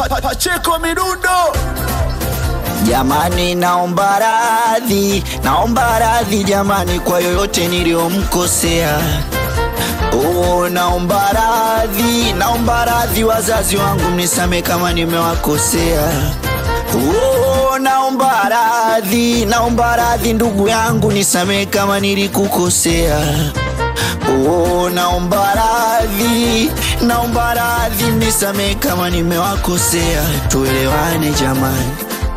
pa, pa, Pacheko Midundo. Jamani, naomba radhi, naomba radhi jamani kwa yoyote niliyomkosea. Oh, naomba radhi, naomba radhi wazazi wangu, mnisame kama nimewakosea. Oh, naomba radhi, naomba radhi ndugu yangu, nisamee kama nilikukosea. Oh, naomba radhi, naomba radhi, mnisamee kama nimewakosea. Tuelewane jamani.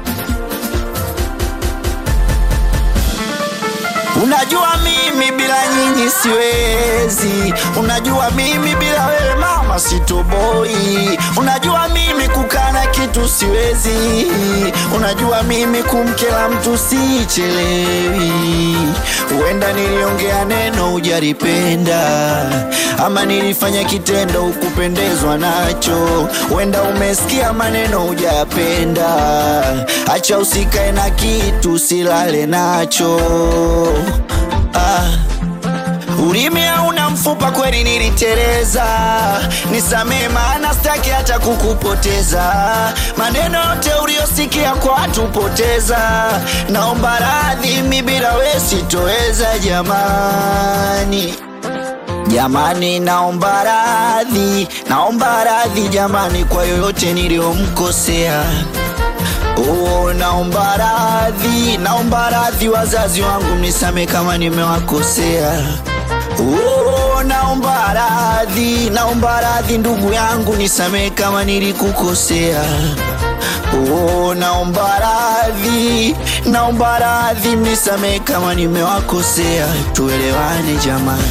Unajua mimi bila nyinyi siwezi, unajua mimi bila wewe mama sitoboi, unajua mimi kukana kitu siwezi, unajua mimi kumkela mtu sichelewi. Huenda niliongea neno hujalipenda, ama nilifanya kitendo hukupendezwa nacho, huenda umesikia maneno hujayapenda. Acha usikae na kitu silale nacho ah. Ulimi hauna mfupa, kweli niliteleza, nisamee, maana sitaki hata kukupoteza. Maneno yote uliyosikia kwa watu poteza, naomba radhi, mi bila we sitoweza jamani. Jamani, naomba radhi, naomba radhi jamani kwa yoyote niliyomkosea. Oh, naomba radhi, naomba radhi wazazi wangu, mnisame kama nimewakosea. Oh, naomba radhi, naomba radhi ndugu yangu, nisamee kama nilikukosea. Oh, naomba radhi, naomba radhi, mnisamee kama nimewakosea. Tuelewane jamani.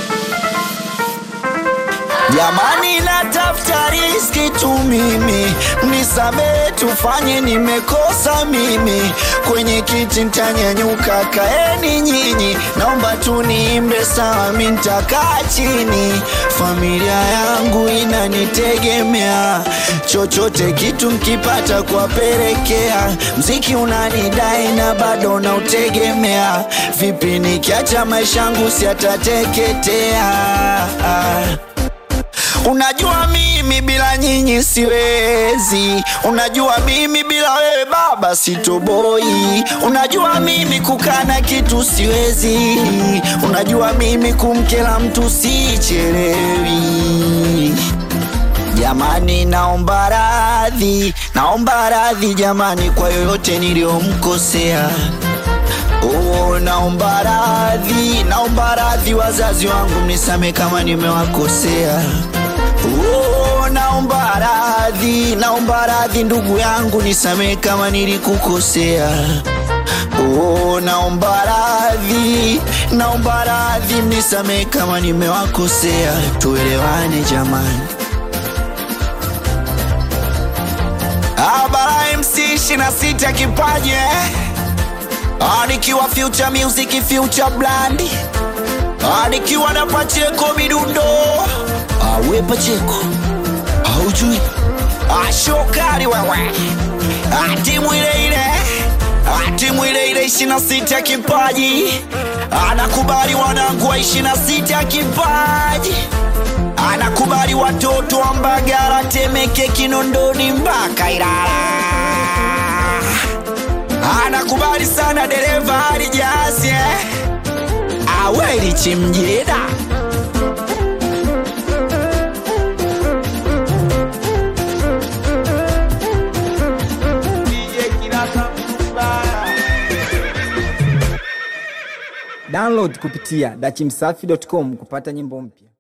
Jamani, natafuta riski tu mimi, mnisamee, tufanye nimekosa mimi. Kwenye kiti ntanyanyuka, kaeni nyinyi, naomba tu niimbe sawa, mi ntakaa chini. Familia yangu inanitegemea, chochote kitu mkipata kuwapelekea. Mziki unanidai na bado nautegemea, vipi nikiacha maisha yangu siatateketea? Unajua mimi bila nyinyi siwezi, unajua mimi bila wewe baba sitoboi, unajua mimi kukana kitu siwezi, unajua mimi kumkela mtu sichelewi. Jamani, naomba radhi, naomba radhi jamani kwa yoyote niliyomkosea. Oh, naomba radhi, naomba radhi wazazi wangu, mnisame kama nimewakosea. Oh, naomba radhi, naomba radhi ndugu yangu, nisamee kama nilikukosea. Oh, naomba radhi, naomba radhi, mnisamee kama nimewakosea. Tuelewane jamani. Abara MC 26 kipaji eh? Ah, nikiwa Future Music, Future Brand. Ah, nikiwa na Pacheko Midundo. Ah, we Pacheko. Haujui? Ah, shokari wewe. Ah, timu ile ile. Ah, timu ile ile 26 kipaji. Anakubali wanangu wa 26 kipaji. Anakubali watoto wa Mbagala, Temeke, Kinondoni mpaka Ilala anakubali sana dereva alijazi eh? aweli chimjida Download kupitia dachimsafi.com kupata nyimbo mpya.